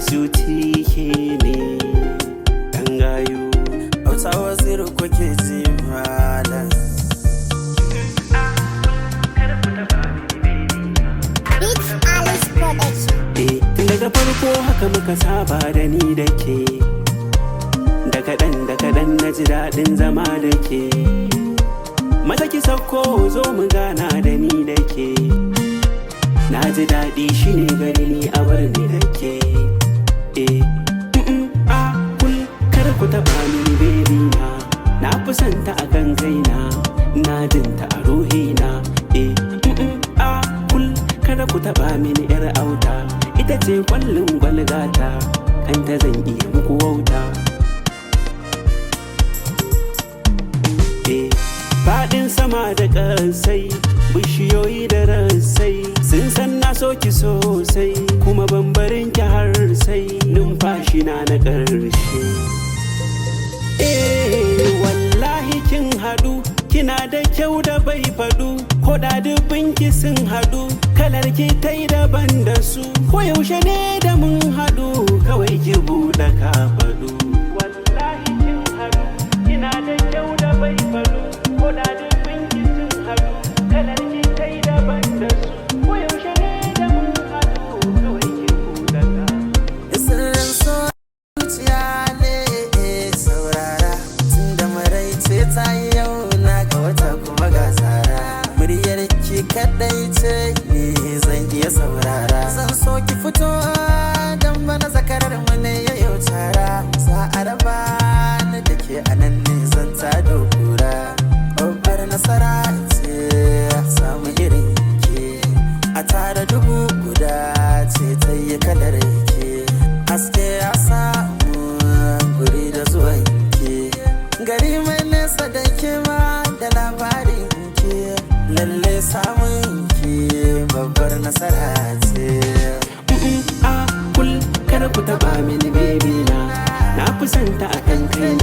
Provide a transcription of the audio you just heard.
suti ke ne ɗan gayu Hausa waziri kuke ji malam Beats Alice Production. Eh, tun daga farko haka muka saba da ni da ke da kaɗan da kaɗan na ji daɗin zama da ke mata ki sauko zo mu gana da ni da ke na ji daɗi shine gani ni a bar ni da ke eh mm, a kul kar ku taɓa mini bebi na na fi son ta a kan kaina na jinta a ruhina eh mm, a kul kada ku taɓa mini yar auta ita ce kwallon gwalgata kanta zan iya muku wauta eh faɗin sama da ƙasai bishiyoyi da rassai sun san na soki sosai kuma bambarin ki har sai numfashi na na ƙarshe eh wallahi kin haɗu kina da kyau da bai faɗu ko da dubin ki sun haɗu kalar ki ta yi daban da su ko yaushe ne da mun haɗu kawai ki buɗe ka faɗu wallahi kin haɗu kina da kyau da bai faɗu ko da dubin ki sun haɗu kalar ki ta yi daban da su ko yaushe ne da mun haɗu kawai ki buɗe ka Sirrin so zuciya ne saurara tun da maraice ta yi yau na ga wata kuma ga tsara muryar ki kadai ce ni zan iya saurara zan so ki fito dan bana zakarar mu ne ya yau tara za a raba ni da ke anan ne zan ta dokura babbar nasara ce samu irin ke a tara dubu guda ce ta yi kalar ke haske ya samu guri da zuwan ke gari mai nesa da ke ma da labarin ke lalle samun ke babbar nasara ce Mm, a kul kada ku taba mini baby na na fi son ta a kan kaina